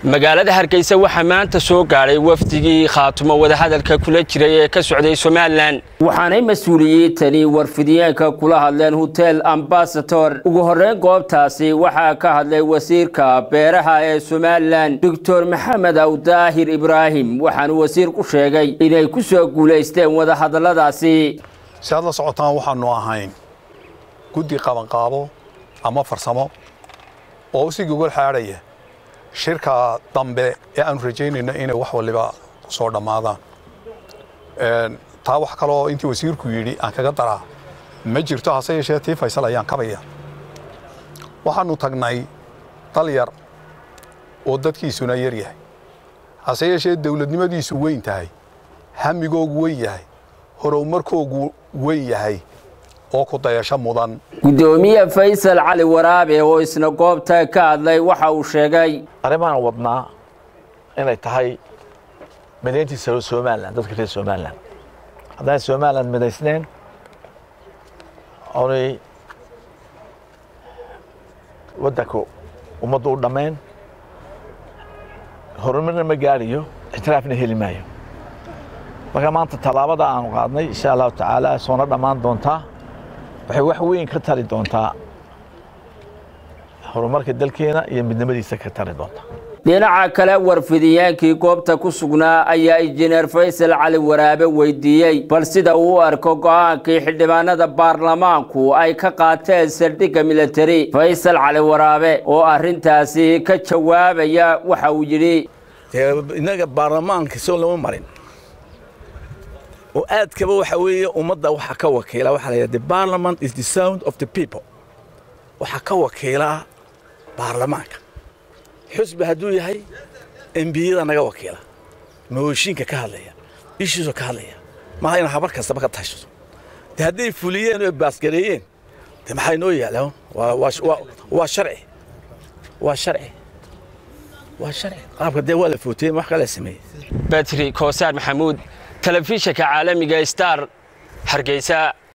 magaalada hargeysa waxaa maanta soo gaadhay wafdigii khaatumo wadahadalka kula jiray ee ka socday somalilan waxaanay mas-uuliyiintani warfidiyeenka kula hadleen hotel ambasador ugu horreyn goobtaasi waxaa ka hadlay wasiirka beeraha ee somalilan doctor maxamed awdaahir ibraahim waxaanu wasiirku sheegay inay ku soo guulaysteen wadahadalladaasi si aad la socotaan waxaanu ahayn guddi qabanqaabo ama farsamo oo si gogol xaadhaya shirka dambe ee aanu rajaynayno inay wax waliba soo dhammaadaan taa wax kaloo intii wasiirku yidhi aan kaga daraa ma jirto hase yeeshee tii faysal ayaan kabaya waxaanu tagnay dal yar oo dadkiisuna yar yahay hase yeeshee dawladnimadiisu weyn tahay hamigoogu weyn yahay horumarkoogu weyn yahay oo ku dayasho mudan gudoomiye faysal cali waraabe oo isna goobta ka hadlay waxa uu sheegay arrimahan wadnaa inay tahay midayntii somalilan dadka reer somalilan haddaan somalilan midaysneen oonay waddanka ummadda u dhammayn horumarna ma gaadhayo ixtiraafna heli maayo marka maanta tallaabada aanu qaadnay insha allahu tacaala soona dhammaan doontaa waxay wax weyn ka tari doontaa horumarka dalkeena iyo midnimadiisa ka tari doontaa dhinaca kale warfidiyeenkii goobta ku sugnaa ayaa injineer faysal cali waraabe weydiiyey bal sida uu u arko go'aankii xildhibaanada baarlamaanku ay ka qaateen saldhigga militari faysal cali waraabe oo arrintaasi ka jawaabaya waxa uu yidhi innaga baarlamaanka soo lama marin oo aadkaba waxa weeye ummadda waxa ka wakiila waxaa la yidhaha the parliament is the sound of the people waxaa ka wakiila baarlamaanka xusbi hadduu yahay embiyada naga wakiila mooshinka ka hadlaya ishiisoo ka hadlaya maaha ina habar kastaba ka tashato de hadday fuliyeen oo baasgareeyeen de maxay noo yaalaan waa sharci waa sharci waa sharci qaabka dee waa la footeyey wax kala sameeyey batri koosaar maxamuud telefishinka caalamiga star hargeysa